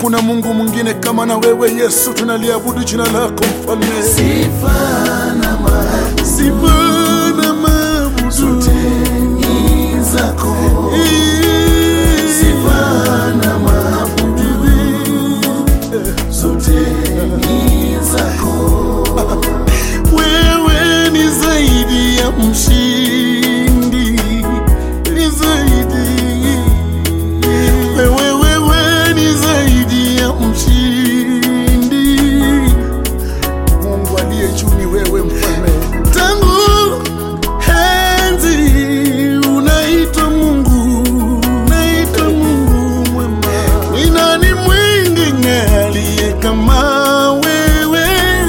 Hakuna Mungu mwingine kama na wewe Yesu, tunaliabudu jina lako mfalme. Sifa na maabudu Sifa na maabudu zote ni zako. Sifa na maabudu zote ni zako. Wewe ni zaidi ya mshindi, ni zaidi. Wewe, wewe ni zaidi ya mshindi. Mungu aliye juu ni wewe mfalme. Tangu enzi unaitwa Mungu, unaitwa Mungu mwema. Ni nani mwingine aliye kama wewe?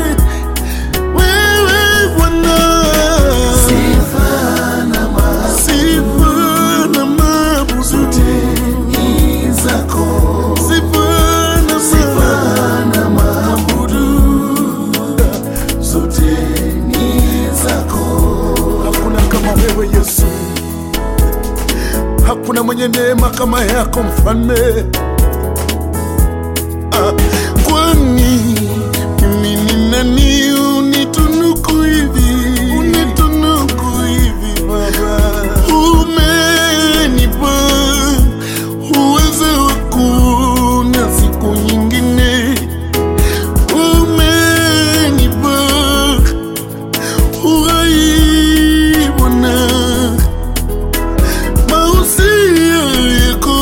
Wewe Bwana. Sifa na maabudu Sifa na maabudu zote ni zako. Sifa na Sifa na maabudu zote ni zako. Hakuna kama wewe Yesu, hakuna mwenye neema kama yako mfalme. Ah, kwani mimi ni nani unitunuku hivi, unitunuku hivi Baba? Umenipa uwezo wa kuona siku nyingine, umenipa uhai Bwana, mausia yako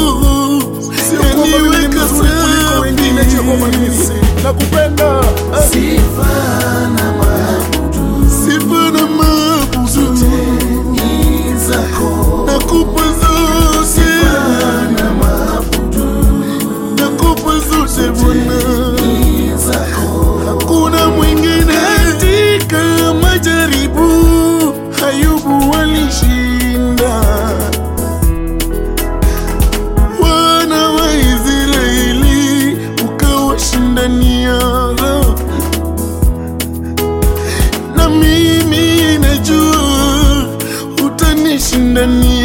yaniweka safi. Nakupenda Sifa na maabudu sifa na maabudu ni zako. nakupa zote, Na maabudu nakupa zote Bwana. ni zako. Hakuna mwingine katika majaribu, Ayubu walishinda. Wana wa Israeli ukawashindania, na mimi najua utanishindania.